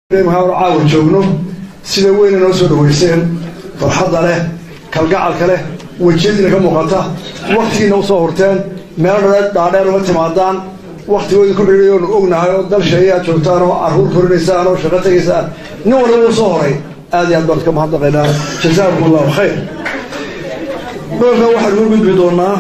caawa joogno sida weyna noo soo dhaweyseen farxadda leh kalgacalka leh wejiyadiina ka muuqata waktigiina usoo hurteen meelo dhaadheer uma timaadaan waktigoodii ku xidhay oonu ognahay oo dal sheeyaad joogtaan oo carruur korinaysaan oo shaqo tegaysaan nin waliba uu soo horay aad iyo aad baan ka mahadnaqaynaa jazaakum allahu khayr doolka waxaanu u gudbi doonaa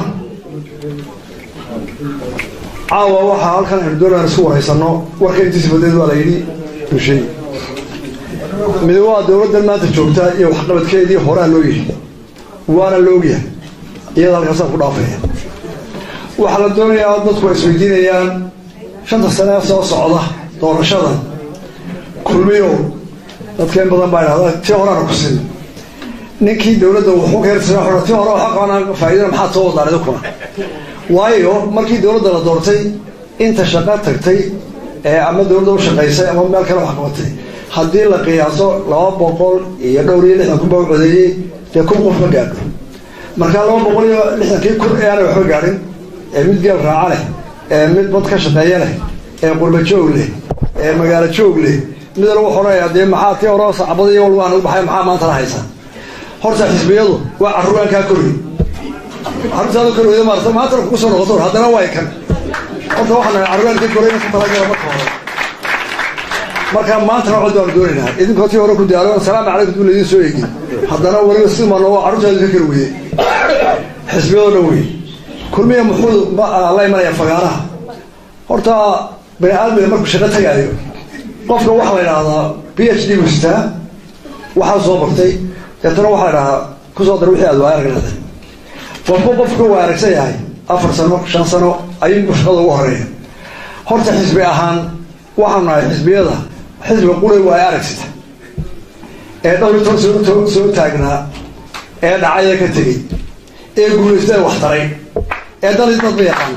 caawa waxaa halkan aynu doonaan isku waraysanno warka intiisa badeed waa la yidhi ushay mid waa dowladdan maanta joogtaa iyo waxqabadkeedii horaa loo yihi waana la ogyahay iyada halkaasaan ku dhaafaya waxaa la doonayaa dadku ay isweydiinayaan shanta sanee soo socda doorashadan kulmiyow dadka in badan baa idhahda tii horaana ku sin ninkii dowladda wuxuu keertisa xora tii hore waxa qabana faa'iidana maxaad soo wadaan idinkuna waayo markii dowladda la doortay inta shaqo tagtay ee ama dowladda u shaqaysay ama meel kale wax qabatay haddii la qiyaaso laba boqol iyo dhowr iyo lixdan kun baa u codeeyey dee kun qof ma gaadho markaa laba boqol iyo lixdankii kun ee aanay waxba gaadhin ee mid geel raaca leh ee mid bad ka shaqeeya leh ee qurba joog leh ee magaalo joog leh mid lagu xoraya dee maxaa tii hore sacbada iyo walba aanagu baxay maxaa maanta la haysaa horta xisbiyadu waa carruuraan kaa korey carruurtaada kor weyda maarta maantana kugu soo noqoto haddana waa kan horta waxaan carruuraan ka korey ku talagala marka hore marka maantana cod baanu doonaynaa idinkoo tii hore ku daalo asalaamu calaykum duu laydin soo eegin haddana weliba si maan oo carruurtaada ka kari weye xisbiyadoo dhan wey kulmiya muxuu la imanaya fagaaraha horta bani aadmiga markuu shaqo tagaayo qofka waxaa la idhahdaa b h d buu sitaa waxaa soo bartay deetana waxaa la idhahdaa kusoo dar wixii aad waa aragnaada qofku qofku waa aragsan yahay afar sano shan sano ayuunbu shaqada ugu horeeya horta xisbi ahaan waxaanu nahay xisbiyada xisbiga qulay waa aragsita ee dhowritoon soo soo taagnaa ee dhacaya ka tegey ee guulaysta ee wax taray ee dalid dad ma yaqaan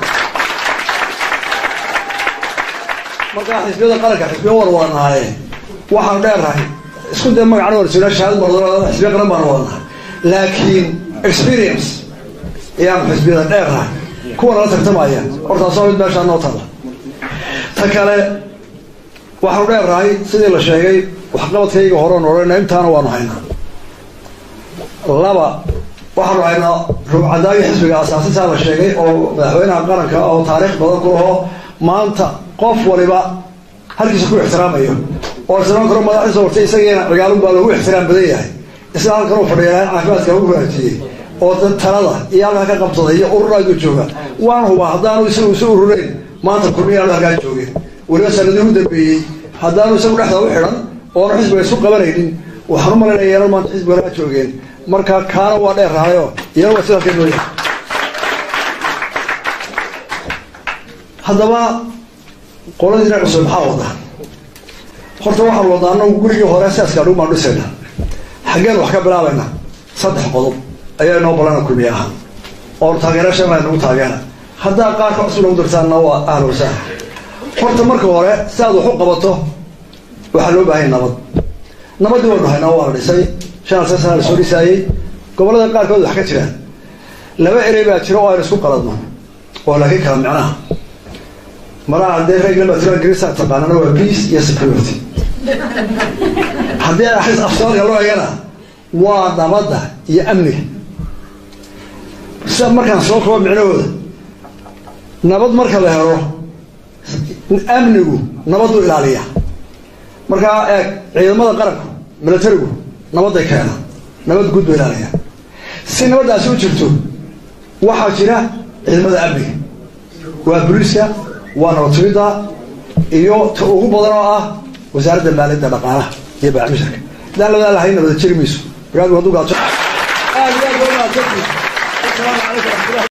markaa xisbiyada qaranka xisbiya war wadanaaye waxaanu dheernahay isku dee magacna warsoona shahaad mar xisbiya qaran baanu wadanahay laakiin experience ayaanu xisbiyada dheernahay kuwa nala tartamaya hortaasoo mid meeshaa noo tala ta kale waxaanu dheernahay sidii la sheegay waxqabadkayga horean odhana intaana waanu haynaa laba waxaanu haynaa ruubcadaagii xisbiga asaasisaa la sheegay oo madaxweynaha qaranka oo taariikh badan ku laho maanta qof waliba halkiisa ku ixtiraamayo oo islaan karo madaxdiisa hortay isagiina cigaalun baa lagu ixtiraam badan yahay isla halkan u fadhiya caafimaadka lagu hagaajiyey oo talada iyo halkaa ka qabsaday iyo ururaadu jooga waan hubaa haddaanu isagu isu ururayn maanta kulmiyaanu halkaa joogeen weliba sanadii u dambeeyey haddaanu isagu dhexda u xidhan oonu xisbiga isu qabanaynin waxaan u malaynaya yeelan maanta xisbiga halkaa joogeen marka kaana waa dheer rahayo iyana waa sidaa kenooya haddaba qoladiina cusub maxaa wadaan horta waxaan wadaa anagu gurigii hore saaska adhug baan dhisayna xaggeen wax ka bilaabayna saddex qodob ayaa inoo balana kulmiye ahaan oo taageera shan nagu taageera haddaa qaarka cusub nagu dartaanna waa ahla wasaala horta marka hore si aad wax u qabato waxaa loo baahanya nabad nabadii waynu haynaa waa la dhisay shan alsan sana la soo dhisaayey gobollada qaarkood wax ka jiraan laba erey baa jira oo aynu isku qaladno oo laakiin kala micnaha maraha dee reglama tira grisa taqaanana waa peace iyo security haddii axis afsooalka loo eegana waa nabadda iyo amniga sida markaan soo kabo micnahooda nabad marka la helo amnigu nabaddu ilaaliya markaa eeg ciidamada qaranku milatarigu nabadday keenaan nabad guud ba ilaaliya si nabaddaasi u jirto waxaa jira ciidamada amniga waa boliiska waa nabatumidda iyo ta ugu badan oo ah wasaaradda maaliyadda dhaqaalaha iyo baaxmisharka hadaan labadaa lahayn nabada jeri mayso markaad hadduu gaajo aad iyo aad ba umahadsantihin asalaamu calaykum raxmatullah